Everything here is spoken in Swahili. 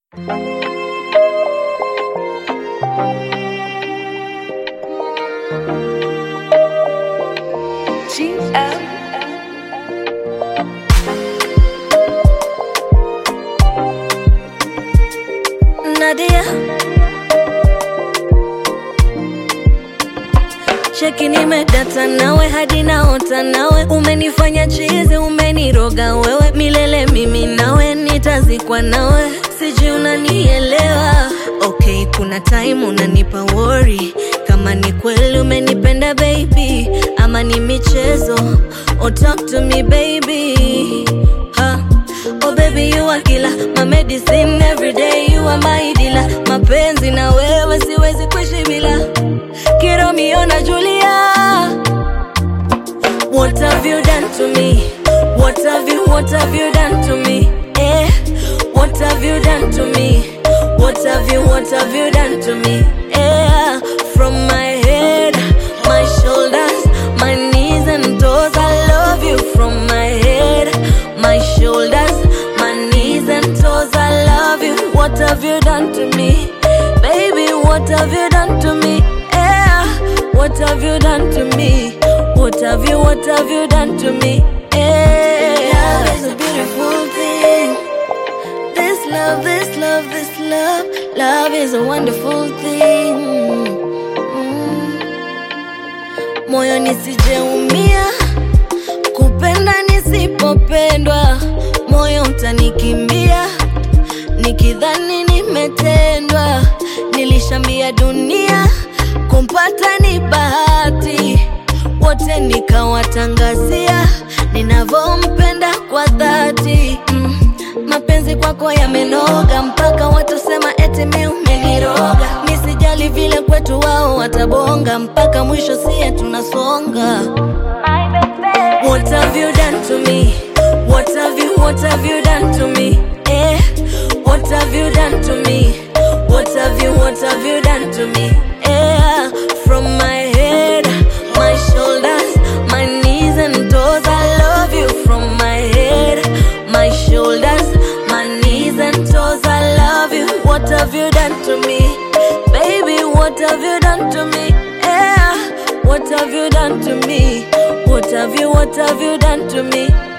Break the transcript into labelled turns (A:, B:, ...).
A: Nadia cheki, nimedata nawe hadi naota nawe, umenifanya chizi, umeniroga wewe milele, mimi nawe nitazikwa nawe, sijui unanielewa. Okay, kuna time unanipa worry kama ni kweli umenipenda baby, ama ni michezo. Oh, talk to me baby ha. Oh baby you are killer, my medicine every day you are my dealer. Mapenzi na wewe siwezi kuishi bila Kiromeo na Julia. What have you done to me? What have you, what have you done to me? Eh, what have you done to me? What have you, what have you done to me? Eh, from my head, my shoulders, my knees and toes, I love you from my head, my shoulders, my knees and toes, I love you. What have you done to me? Baby, what have you done to me? Eh, what have you done to me? What have you, what have you done to me? Eh, love is a beautiful thing. This love, this love, this love, love is a wonderful thing. Mm. Moyo nisijeumia, kupenda nisipopendwa, moyo utanikimbia, nikidhani nimetendwa. Nilishambia dunia, kumpata ni bahati, wote nikawatangazia ninavyompenda kwa dhati mm. Mapenzi kwako yamenoga mpaka watasema eti mi umeniroga. Misijali vile kwetu wao watabonga mpaka mwisho sie tunasonga. What have you done to me? What have you, what have you done to me? Eh, what have you done to me? What have you, what have you done to me? Eh, from my head, my shoulders, my knees and toes, I love you from my head, my shoulders, my knees and toes, I love you. What have you done to me? Baby, what have you done to me? Eh, what have you done to me? What have you, what have you done to me?